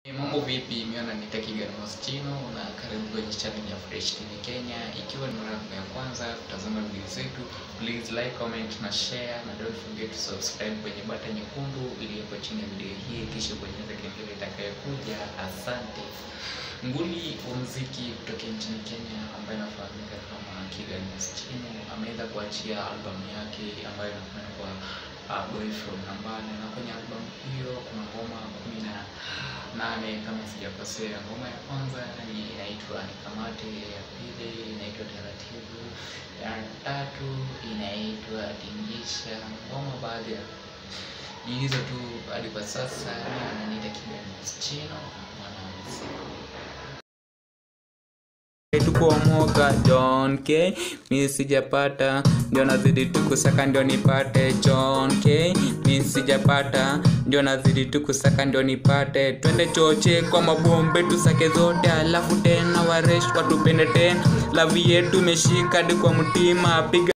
Mambo vipi? Miona ni Takigan Moschino na karibu kwenye channel ya Fresh TV Kenya. Ikiwa ni mara yako ya kwanza kutazama video zetu, please like, comment na share na don't forget to subscribe kwenye bata nyekundu iliyopo chini ya video hii, kisha bonyeza kengele itakayokuja. Asante. Nguli wa muziki kutoka nchini Kenya ambaye anafahamika kama Kigan Moschino ameweza kuachia albamu yake ambayo inakwenda kwa uh, Boy From Nambale, na kwenye albamu hiyo kuna ngoma kumi na nane kama sijakosea. Ngoma ya kwanza ni inaitwa Nikamate, ya pili inaitwa Taratibu, ya tatu inaitwa Tingisha. Ngoma baadhi ya ni hizo tu hadi kwa sasa. Ananiita Kigan Moschino, mwanamuziki tuko moga John K mi sijapata ndio nazidi tukusaka ndio nipate John K mi sijapata ndio nazidi tukusaka ndio nipate twende choche kwa mabombe tusake zote alafu tena waresh watupende tena lavi yetu imeshika hadi kwa mtima piga